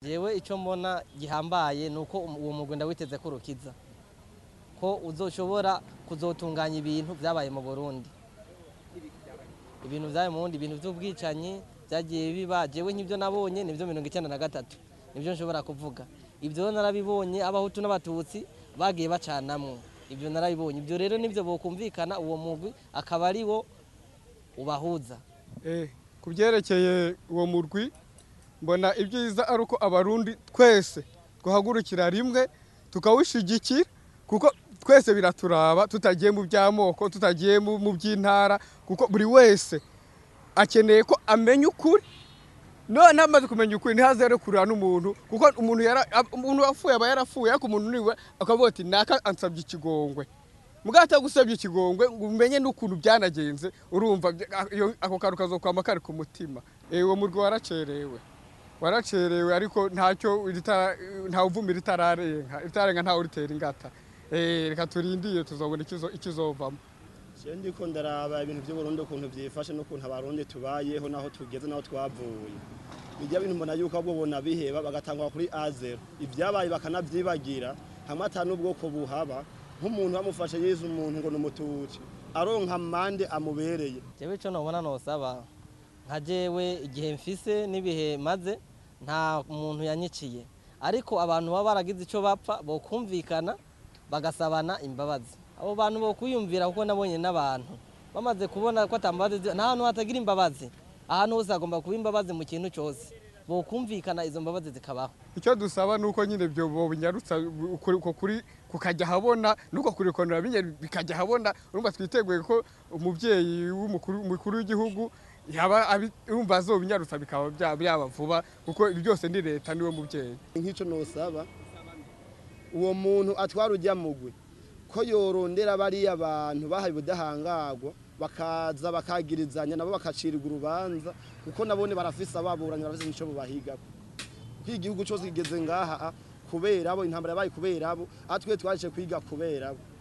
jewe icyo mbona gihambaye ni uko uwo mugwi ndawiteze ko urukiza ko uzoshobora kuzotunganya ibintu byabaye mu burundi ibintu byabaye mu burundi ibintu by'ubwicanyi byagiye biba jewe nk'ibyo nabonye nibyo mirongo icyenda na gatatu nibyo nshobora kuvuga ibyo narabibonye abahutu n'abatutsi bagiye bacanamwo ibyo narabibonye ibyo rero nibyo bokumvikana uwo mugwi akaba ari wo ubahuza ku byerekeye uwo murwi mbona ibyiza ari uko abarundi twese twahagurukira rimwe tukawushyigikira kuko twese biraturaba tutagiye mu by'amoko tutagiye mu by'intara kuko buri wese akeneye ko amenya ukuri none amaze kumenya ukuri ntihazere kurira n'umuntu kuko umuntu umuntu wapfuye aba yarapfuye ariko umuntu niwe akavuga ati naka ansabye ikigongwe mugahita gusabye ikigongwe ngo umenye n'ukuntu byanagenze urumva ako kantu kazokwama kari ku mutima uwo murwi waracerewe waracerewe ariko ntacyo ntawuvumira itararenga itararenga ntawe uritera ingata reka turindiye tuzabona ikizovamo je ndiko ndaraba ibintu by'uburundi ukuntu byifashe n'ukuntu abarundi tubayeho naho tugeze naho twavuye bijya bintu mbona yuko ahubwo bona biheba bagatangwa kuri azero ibyabaye bakanavyibagira hamwe ata n'ubwoko buhaba nk'umuntu bamufashe yize umuntu ngo ni umututsi aronka amande amubereye jewe ico nobona nosaba nka jewe igihe mfise n'ibihe maze nta muntu yanyiciye ariko abantu baba baragize ico bapfa bokumvikana bagasabana imbabazi abo bantu bokwiyumvira kuko nabonye n'abantu bamaze kubona ko atambabazi nta hantu hatagira imbabazi ahantu hose hagomba kuba imbabazi mu kintu cyose bokumvikana izo mbabazi zikabaho icyo dusaba ni uko nyine ibyo binyarutsa uko kuri kukajya habona nuko kurikonera bikajya habona urumva twiteguye ko umubyeyi w'umukuru w'igihugu yaba yumva azobinyarutsa bikaba byaba vuba kuko byose ni leta niwe mubyeyi nk'icyo nusaba uwo muntu atwara ujya mugwe ko yorondera bariya bantu bahaye ubudahangagwa bakaza bakagirizanya nabo bakacirirwa urubanza kuko nabone barafise ababuranye barafise n'icyo bubahigako kuko igihugu cyose kigeze ngaha kubera abo intambara yabaye kubera abo atwe twaje kwiga kubera abo